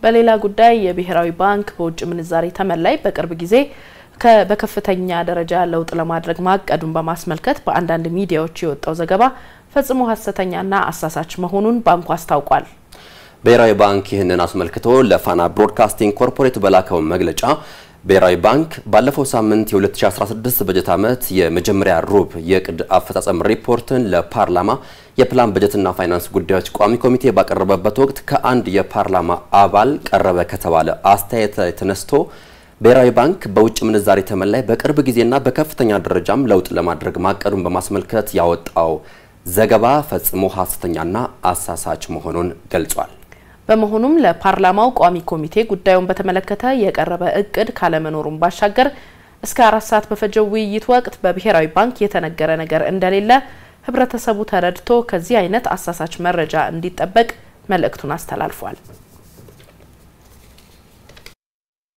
በሌላ ጉዳይ የብሔራዊ ባንክ በውጭ ምንዛሬ ተመን ላይ በቅርብ ጊዜ በከፍተኛ ደረጃ ለውጥ ለማድረግ ማቀዱን በማስመልከት በአንዳንድ ሚዲያዎች የወጣው ዘገባ ፈጽሞ ሐሰተኛና አሳሳች መሆኑን ባንኩ አስታውቋል። ብሔራዊ ባንክ ይህንን አስመልክቶ ለፋና ብሮድካስቲንግ ኮርፖሬት በላከው መግለጫ ብሔራዊ ባንክ ባለፈው ሳምንት የ2016 በጀት ዓመት የመጀመሪያ ሩብ የዕቅድ አፈጻጸም ሪፖርትን ለፓርላማ የፕላን በጀትና ፋይናንስ ጉዳዮች ቋሚ ኮሚቴ ባቀረበበት ወቅት ከአንድ የፓርላማ አባል ቀረበ ከተባለ አስተያየት ተነስቶ ብሔራዊ ባንክ በውጭ ምንዛሬ ተመን ላይ በቅርብ ጊዜና በከፍተኛ ደረጃም ለውጥ ለማድረግ ማቀዱን በማስመልከት ያወጣው ዘገባ ፈጽሞ ሐሰተኛና አሳሳች መሆኑን ገልጿል። በመሆኑም ለፓርላማው ቋሚ ኮሚቴ ጉዳዩን በተመለከተ የቀረበ እቅድ ካለመኖሩም ባሻገር እስከ አራት ሰዓት በፈጀው ውይይት ወቅት በብሔራዊ ባንክ የተነገረ ነገር እንደሌለ ህብረተሰቡ ተረድቶ ከዚህ አይነት አሳሳች መረጃ እንዲጠበቅ መልእክቱን አስተላልፏል።